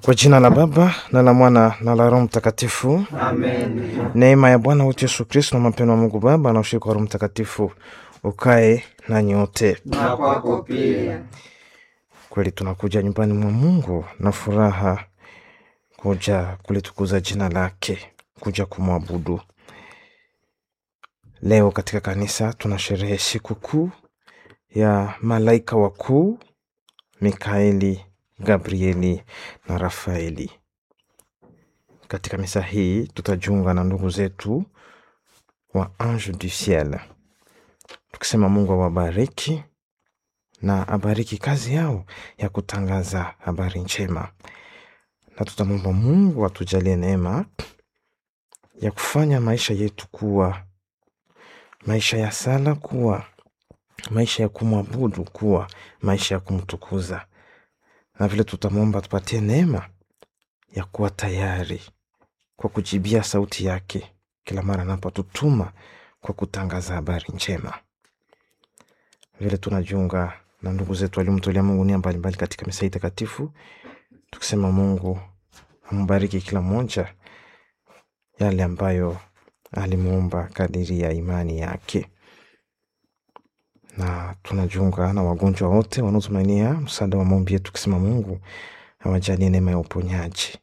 Kwa jina la Baba na la Mwana na la Roho Mtakatifu. Amen. Neema ya Bwana wetu Yesu Kristo na mapendo wa Mungu Baba na ushirika wa Roho Mtakatifu ukae nanyi wote. Na kwako pia. Kweli tunakuja nyumbani mwa Mungu na furaha, kuja kulitukuza jina lake, kuja kumwabudu. Leo katika kanisa tunasherehe siku kuu ya malaika wakuu Mikaeli, Gabrieli na Rafaeli. Katika misa hii tutajiunga na ndugu zetu wa Ange du Ciel, tukisema Mungu awabariki na abariki kazi yao ya kutangaza habari njema, na tutamwomba Mungu atujalie neema ya kufanya maisha yetu kuwa maisha ya sala, kuwa maisha ya kumwabudu, kuwa maisha ya kumtukuza, na vile tutamwomba tupatie neema ya kuwa tayari kwa kujibia sauti yake kila mara anapotutuma kwa kutangaza habari njema. Vile tunajiunga na ndugu zetu waliomtolea Mungu nia mbalimbali katika misa hii takatifu, tukisema Mungu ambariki kila mmoja yale ambayo alimuomba kadiri ya imani yake, na tunajiunga na wagonjwa wote wanaotumainia msaada wa maombi yetu, tukisema Mungu awajalie neema ya uponyaji,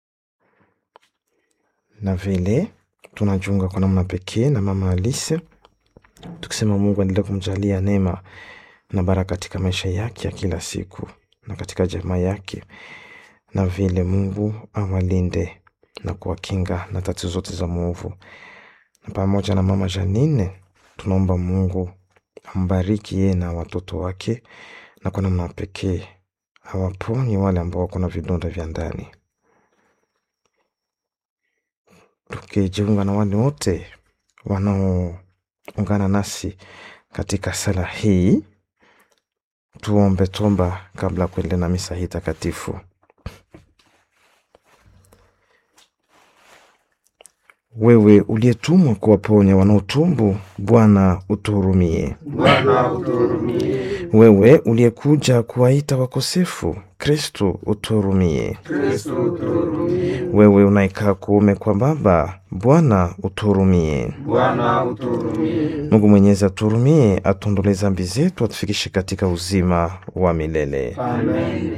na vile tunajiunga kwa namna pekee na mama Alice, tukisema Mungu aendelee kumjalia neema na baraka katika maisha yake ya kila siku na katika jamaa yake, na vile Mungu awalinde na kuwakinga na tatizo zote za mwovu. Na pamoja na mama Janine tunaomba Mungu ambariki yeye na watoto wake, na kwa namna pekee awaponye wale ambao wako na vidonda vya ndani, tukijiunga na wale wote wanaoungana nasi katika sala hii. Tuombe tomba kabla ya kuendelea na misa hii takatifu. Wewe uliyetumwa kuwaponya wanaotumbu, Bwana utuhurumie. Bwana utuhurumie. Wewe uliyekuja kuwaita wakosefu, Kristo utuhurumie. Kristo utuhurumie. Wewe unayekaa kuume kwa Baba, Bwana utuhurumie. Bwana utuhurumie. Mungu Mwenyezi atuhurumie, atuondolee dhambi zetu, atufikishe katika uzima wa milele. Amen.